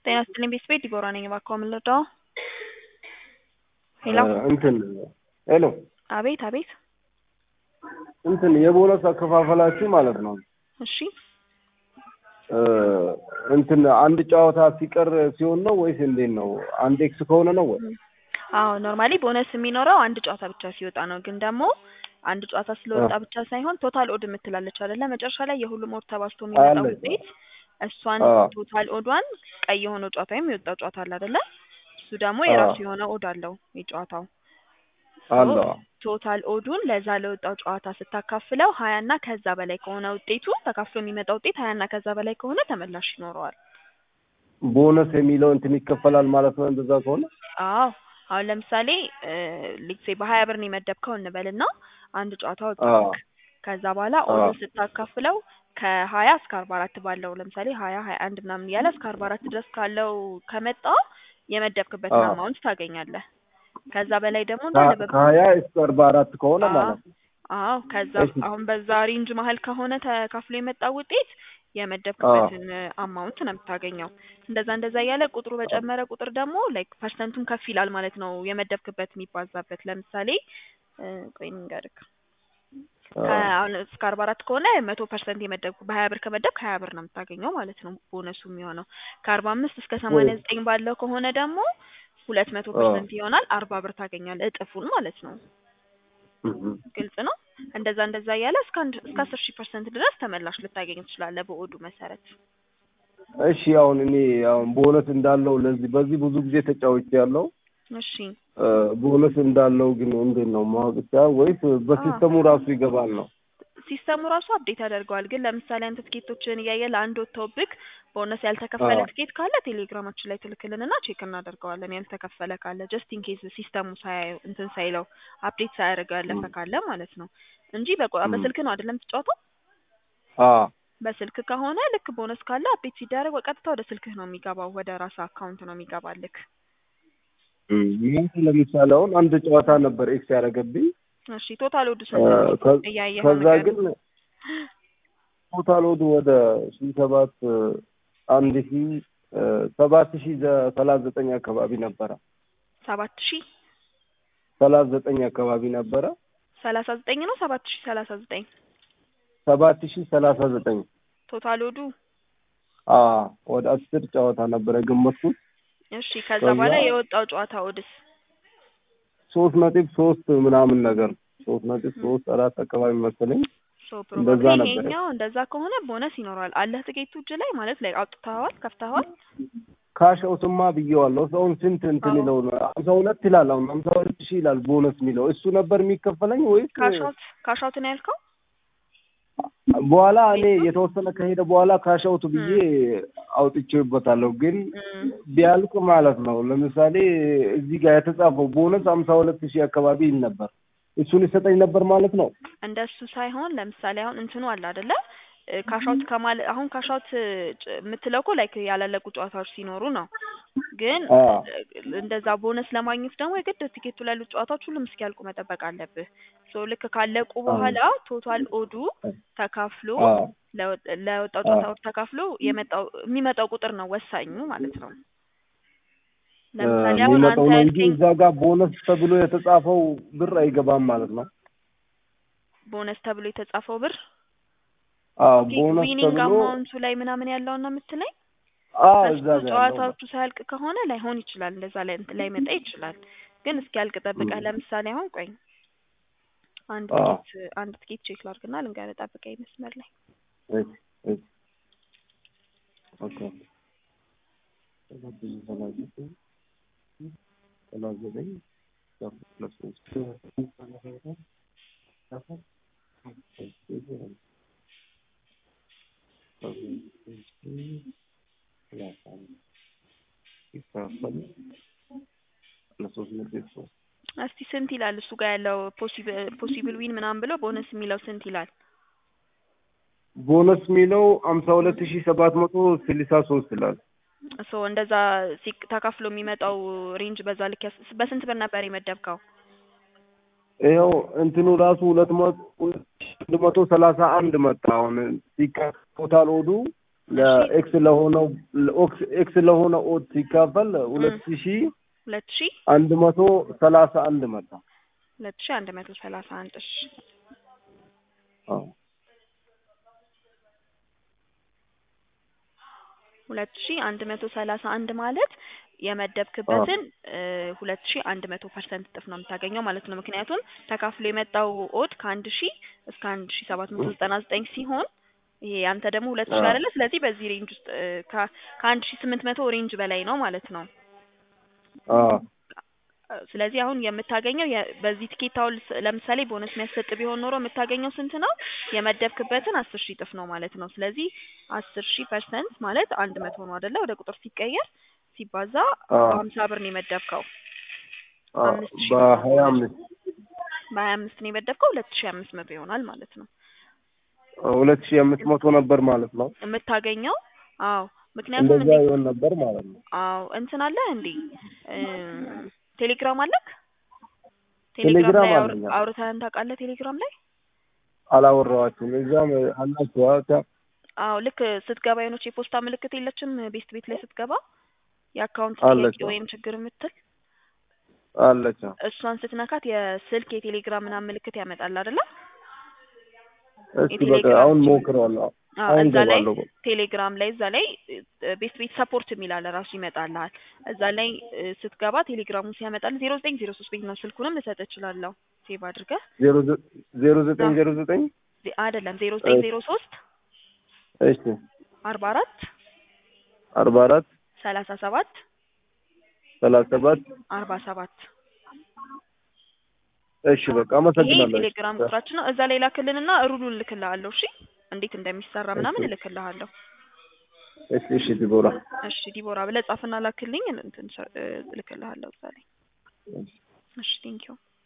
ጤና ይስጥልኝ ቤተሰቤ ዲቦራ ነኝ። እባክዎ ምን ልርዳዎ? ሄሎ እንትን ሄሎ አቤት አቤት። እንትን የቦነስ አከፋፈላችሁ ማለት ነው እሺ እ እንትን አንድ ጨዋታ ሲቀር ሲሆን ነው ወይስ እንዴት ነው? አንድ ኤክስ ከሆነ ነው ወይ? አዎ ኖርማሊ ቦነስ የሚኖረው አንድ ጨዋታ ብቻ ሲወጣ ነው። ግን ደግሞ አንድ ጨዋታ ስለወጣ ብቻ ሳይሆን ቶታል ኦድ የምትላለች አይደለ? መጨረሻ ላይ የሁሉም ኦድ ተባዝቶ የሚመጣው አለች። ውጤት እሷን አዎ። ቶታል ኦዷን ቀይ የሆነው ጨዋታ ወይም የወጣው ጨዋታ አለ አይደለ? እሱ ደግሞ የራሱ አዎ። የሆነ ኦድ አለው የጨዋታው አለ ቶታል ኦዱን ለዛ ለወጣው ጨዋታ ስታካፍለው ሀያ እና ከዛ በላይ ከሆነ ውጤቱ ተካፍሎ የሚመጣ ውጤት ሀያ እና ከዛ በላይ ከሆነ ተመላሽ ይኖረዋል። ቦነስ የሚለው እንትን ይከፈላል ማለት ነው እንደዛ ከሆነ አዎ አሁን ለምሳሌ ሊሴ በሀያ ብር ነው የመደብከው እንበልና አንድ ጨዋታ አዎ ወጣልክ። ከዛ በኋላ አዎ ኦዱን ስታካፍለው ከሀያ እስከ አርባ አራት ባለው ለምሳሌ ሀያ ሀያ አንድ ምናምን እያለ እስከ አርባ አራት ድረስ ካለው ከመጣ የመደብክበትን አዎ አማውንት ታገኛለህ። ከዛ በላይ ደግሞ እንዳለ ከ- በ- ከሀያ እስከ አርባ አራት ከሆነ አዎ ማለት ነው። አዎ ከዛ እሺ አሁን በዛ ሬንጅ መሀል ከሆነ ተካፍሎ የመጣው ውጤት አዎ የመደብክበትን አማውንት ነው የምታገኘው። እንደዛ እንደዛ እያለ ቁጥሩ በጨመረ ቁጥር ደግሞ ላይክ ፐርሰንቱም ከፍ ይላል ማለት ነው የመደብክበት የሚባዛበት። ለምሳሌ እ ቆይ ልንገርህ አዎ ከአሁን እስከ አርባ አራት ከሆነ መቶ ፐርሰንት የመደብኩ በሀያ ብር ከመደብክ ሀያ ብር ነው የምታገኘው ማለት ነው ቦነሱ የሚሆነው። ከአርባ አምስት እስከ ወይ ሰማንያ ዘጠኝ ባለው ከሆነ ደግሞ ሁለት መቶ አዎ ፐርሰንት ይሆናል አርባ ብር ታገኛለህ እጥፉን ማለት ነው። እህ ግልጽ ነው። እንደዛ እንደዛ እያለ እስከ አንድ እስከ አስር ሺህ ፐርሰንት ድረስ ተመላሽ ልታገኝ ትችላለህ በኦዱ መሰረት። እሺ አሁን እኔ አሁን ቦነስ እንዳለው ለዚህ በዚህ ብዙ ጊዜ ተጫውቼ ያለው እሺ ቦነስ እንዳለው ግን እንዴት ነው ማወቅ ይቻላል ወይስ አዎ በሲስተሙ ራሱ ይገባል ነው? ሲስተሙ ራሱ አፕዴት ያደርገዋል። ግን ለምሳሌ አንተ ትኬቶችን እያየ ለአንድ ወጥተውብክ ቦነስ ያልተከፈለ አዎ ትኬት ካለ ቴሌግራማችን ላይ ትልክልንና ቼክ እናደርገዋለን። ያልተከፈለ ካለ ጀስት ኢን ኬዝ ሲስተሙ ሳያየው እንትን ሳይለው አፕዴት ሳያደርገው ያለፈ እም ካለ ማለት ነው እንጂ በቆ- እም በስልክ ነው አይደለም የምትጫወተው? አዎ በስልክ ከሆነ ልክ ቦነስ ካለ አፕዴት ሲደረግ በቀጥታ ወደ ስልክህ ነው የሚገባው፣ ወደ ራስህ አካውንት ነው የሚገባልክ። እም ይህ ለምሳሌ አሁን አንድ ጨዋታ ነበር ኤክስ ያደረገብኝ እሺ ቶታል ወዱ እ ስንት ነው ከ- እያየኸው ከዛ ንገረኝ። ግን ቶታል ወዱ ወደ ሺ ሰባት አንድ ሺ ሰባት ሺ ሰላሳ ዘጠኝ አካባቢ ነበረ። ሰባት ሺህ ሰላሳ ዘጠኝ አካባቢ ነበረ። ሰላሳ ዘጠኝ ነው ሰባት ሺህ ሰላሳ ዘጠኝ ሰባት ሺ ሰላሳ ዘጠኝ ቶታል ወዱ። አ ወደ አስር ጨዋታ ነበረ ገመትኩት። እሺ ከዛ ከዛ በኋላ የወጣው ጨዋታ ወድስ ሶስት ነጥብ ሶስት ምናምን ነገር ሶስት ነጥብ ም፣ ሶስት አራት አካባቢ መሰለኝ ሶ እንደዛ ፕሮባብሊ ነበረ። ይሄኛው እንደዛ ከሆነ ቦነስ ይኖረዋል። አለህ ትኬቱ እጅ ላይ ማለት ላይ አውጥተኸዋል፣ ከፍተኸዋል? ካሸውትማ ብዬዋለሁ። ሰውን ስንት እንትን አዎ ይለው ነው ሀምሳ ሁለት ይላል። አሁን ሀምሳ ሁለት ሺህ ይላል ቦነስ የሚለው እሱ ነበር የሚከፈለኝ ወይስ ካሻውት ካሻውት ነው ያልከው? በኋላ እኔ የተወሰነ ከሄደ በኋላ ካሸውት ብዬ ም፣ አውጥቼበታለሁ። ግን ም፣ ቢያልቅ ማለት ነው ለምሳሌ እዚህ ጋር የተጻፈው ቦነስ ሀምሳ ሁለት ሺህ አካባቢ ይል ነበር። እሱን ይሰጠኝ ነበር ማለት ነው። እንደሱ ሳይሆን ለምሳሌ አሁን እንትኑ አለ አይደለ? ካሻውት ከማለ አሁን ካሻውት የምትለው እኮ ላይክ ያላለቁ ጨዋታዎች ሲኖሩ ነው። ግን አ እንደዛ ቦነስ ለማግኘት ደግሞ የግድ ቲኬቱ ላይ ያሉት ጨዋታዎች ሁሉም እስኪያልቁ መጠበቅ አለብህ። ሶ ልክ ካለቁ አ በኋላ ቶታል ኦዱ ተካፍሎ አ ለወጥ- ለወጣው አ ጨዋታ ኦድ ተካፍሎ የመጣው የሚመጣው ቁጥር ነው ወሳኙ ማለት ነው። ለምሳሌ አሁን የሚመጣው አንተ ነው እንጂ ያልከኝ እዛ ጋር ቦነስ ተብሎ የተጻፈው ብር አይገባም ማለት ነው። ቦነስ ተብሎ የተጻፈው ብር አዎ ኦኬ ቦነስ ዊኒንግ ተብሎ አማውንቱ ላይ ምናምን ያለውን ነው የምትለኝ? አዎ ከሱ እዛ ጋር ያለው ነው። ጨዋታዎቹ ሳያልቅ ከሆነ ላይሆን ይችላል፣ እንደዛ ላይ ላይመጣ ይችላል። ግን እስኪያልቅ ጠብቀህ እም ለምሳሌ አሁን ቆይ አንድ አዎ ትኬት አንድ ትኬት ቼክ ላድርግና ልንገርህ፣ ጠብቀኝ መስመር ላይ እሺ እሺ ኦኬ ሰላሳ ዘጠኝ ሰላሳ ዘጠኝ ሁለት ሶስት ይካፈል ለሶስት ነጥብ ሶስት እስቲ ስንት ይላል እሱ ጋር ያለው ፖሲብል ዊን ምናምን ብሎ ቦነስ የሚለው ስንት ይላል? ቦነስ የሚለው ሀምሳ ሁለት ሺህ ሰባት መቶ ስልሳ ሶስት ይላል። ሶ እንደዛ ሲቅ ተካፍሎ የሚመጣው ሬንጅ በዛ ልክ ያስ- በስንት ብር ነበር የመደብከው? ይኸው እንትኑ ራሱ ሁለት መቶ አንድ መቶ ሰላሳ አንድ መጣ። አሁን ሲካ ቶታል ኦዱ ለኤክስ ለሆነው ለኦክስ- ኤክስ ለሆነው ኦድ ሲካፈል ሁለት ሺህ ሁለት ሺ አንድ መቶ ሰላሳ አንድ መጣ። ሁለት ሺ አንድ መቶ ሰላሳ አንድ እሺ አዎ ሁለት ሺ አንድ መቶ ሰላሳ አንድ ማለት የመደብክበትን ሁለት ሺ አንድ መቶ ፐርሰንት እጥፍ ነው የምታገኘው ማለት ነው። ምክንያቱም ተካፍሎ የመጣው ኦድ ከአንድ ሺ እስከ አንድ ሺ ሰባት መቶ ዘጠና ዘጠኝ ሲሆን ይሄ አንተ ደግሞ ሁለት ሺ አዎ። አይደለ? ስለዚህ በዚህ ሬንጅ ውስጥ እ፣ ከ- ከአንድ ሺ ስምንት መቶ ሬንጅ በላይ ነው ማለት ነው። አዎ ስለዚህ አሁን የምታገኘው የ- በዚህ ቲኬት አሁን ስ- ለምሳሌ ቦነስ የሚያሰጥ ቢሆን ኖሮ የምታገኘው ስንት ነው? የመደብክበትን አስር ሺህ እጥፍ ነው ማለት ነው። ስለዚህ አስር ሺህ ፐርሰንት ማለት አንድ መቶ ነው አይደለ? ወደ ቁጥር ሲቀየር ሲባዛ አዎ ሀምሳ ብር ነው የመደብከው። አዎ አምስት ሺህ በሀያ አምስት በሀያ አምስት ነው የመደብከው ሁለት ሺህ አምስት መቶ ይሆናል ማለት ነው ሁለት ሺህ አምስት መቶ ነበር ማለት ነው። የምታገኘው። አዎ ምክንያቱም እንደዛ እንዴት ይሆን ነበር ማለት ነው። አዎ እንትን አለ እንዴ እ፣ ቴሌግራም አለክ? ቴሌግራም ላይ አውር- አለኝ። አውርተህን ታውቃለህ? ቴሌግራም ላይ አላወራኋችሁም። እዛም አላችሁ አ- አዎ ልክ ስትገባ የሆነች የፖስታ ምልክት የለችም ቤስት ቤት ላይ ስትገባ የአካውንት አለች። ጥያቄ ወይም ችግር የምትል አለች። እሷን ስትነካት የስልክ የቴሌግራም ምናምን ምልክት ያመጣል አይደለ? እስኪ በቃ የቴሌግራም አሁን ሞክረዋለሁ። አዎ አሁን እዛ ላይ ገባለሁ። ቴሌግራም ላይ እዛ ላይ ቤስት ቤት ሰፖርት የሚል አለ ራሱ ይመጣልሃል። እዛ ላይ እ፣ ስትገባ ቴሌግራሙ ሲያመጣል ዜሮ ዘጠኝ ዜሮ ሶስት ቤት ነው ስልኩንም ልሰጥ እችላለሁ ሴቭ አድርገህ ዜሮ ዘ- ዜሮ ዘጠኝ ዜሮ ዘጠኝ ዜ- አይደለም ዜሮ ዘጠኝ ዜሮ ሶስት እሺ አርባ አራት አርባ አራት ሰላሳ ሰባት ሰላሳ ሰባት አርባ ሰባት እሺ በቃ ይሄ አመሰግናለሁ። የቴሌግራም ቁጥራችን ነው። እዛ ላይ ላክልንና ሩሉን እልክልሃለሁ። እሺ እንዴት እንደሚሰራ ምናምን እሺ እልክልሃለሁ። እሺ እሺ ዲቦራ እሺ ዲቦራ ብለህ ጻፍና ላክልኝ እንትን እ፣ እልክልሃለሁ እዛ ላይ። እሺ። እሺ ቴንኪው